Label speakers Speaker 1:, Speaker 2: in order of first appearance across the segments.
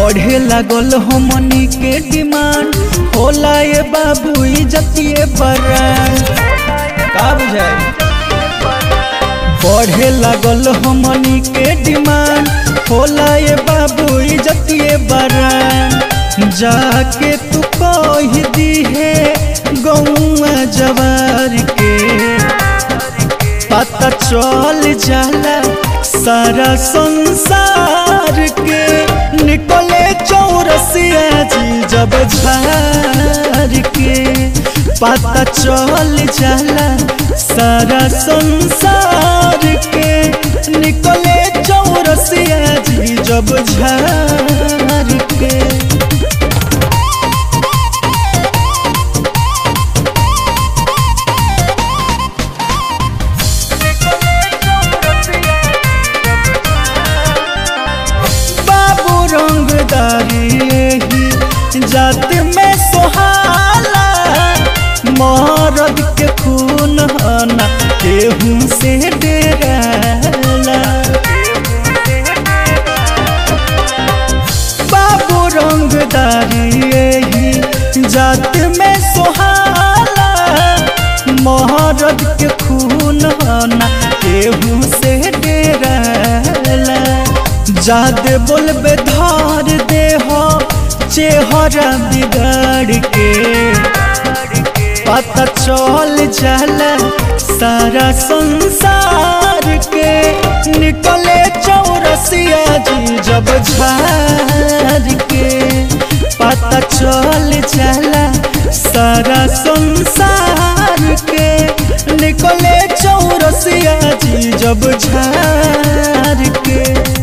Speaker 1: बढ़े लागल हमनी के डिमांड होला ये बाबू इज्जतिए बरान का बुझाई बढ़े लागल हमनी के डिमांड होला ये बाबू इज्जतिए बरान जाके तू कह दी है गौआ जवार के पता चल जाला सारा संसार के निकले चौरसिया जी जब झार के पता चल जाला सारा संसार के निकले चौरसिया जी जब झार के बाबू रंगदारी ही जात में सोहाला मरद के खून हना केहू से डेराला बाबू रंगदारी ही जात में सोहाला मरद के खून हना केहू से डेराला जादे बोलबे धार दे हो चेहरा बिगाड़ के पता चल जाला सारा संसार के निकले चौरसिया जी जब झार के पता चल जाला सारा संसार के निकले चौरसिया जी जब झार के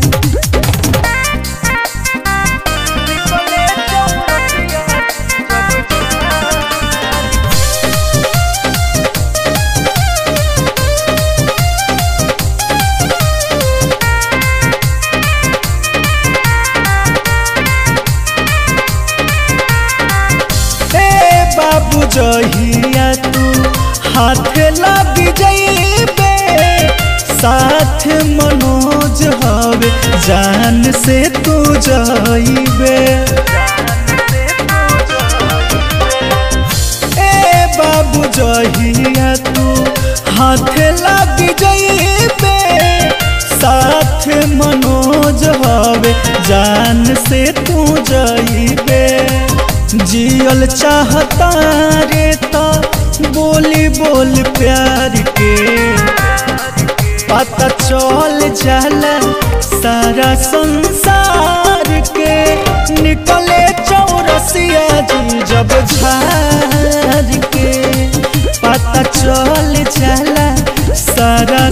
Speaker 1: ए बाबू जहिया तू हाथ लग जइबे साथ मनोज हवे जान से तू जइबे ए बाबू जहिया तू हाथ लग जइबे साथ मनोज हवे जान से तू जइबे जियल चाहता रे तो बोली बोल प्यार के पता चल जाला सारा संसार के निकले चौरसिया जी जब झार के पता चल जाला सारा